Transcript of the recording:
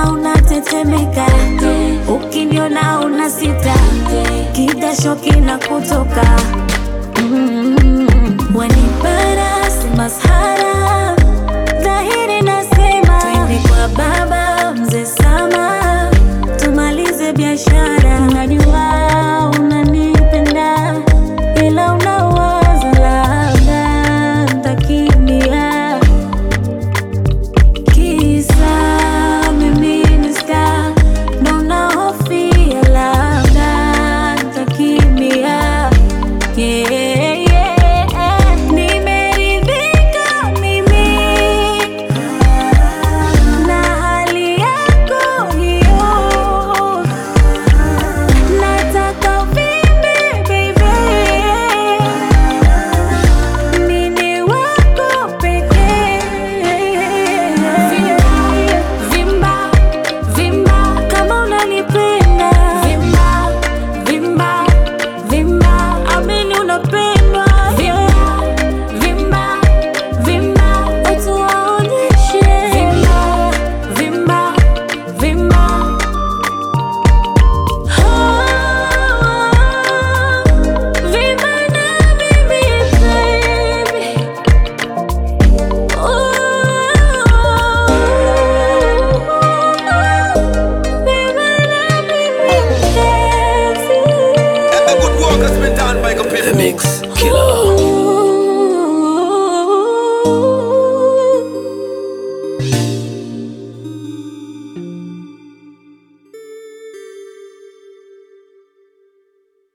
Ukiniona unatetemeka, ukiniona una sita, kidasho kinakutoka mm. Wanipara si masahara, dhahiri nasema, twende kwa baba mzee Sama, tumalize biashara. Najua unanipenda ila unawaza labda ntakimbia Kisa mimi ni star, ndo nahofia labda nitakimbia. Yeah, yeah. Nimeridhika mimi na hali yako hiyo, nataka uvimbe baby, mini wako pekee. Vimba, vimba kama unanipenda. Vimba, vimba, vimba, amini unapendwa. Vimba, vimba, vimba, watu waonyeshe. Vimba, vimba, vimba. Vimba na mimi baby. And the good work has been done by computer. Mix Killer.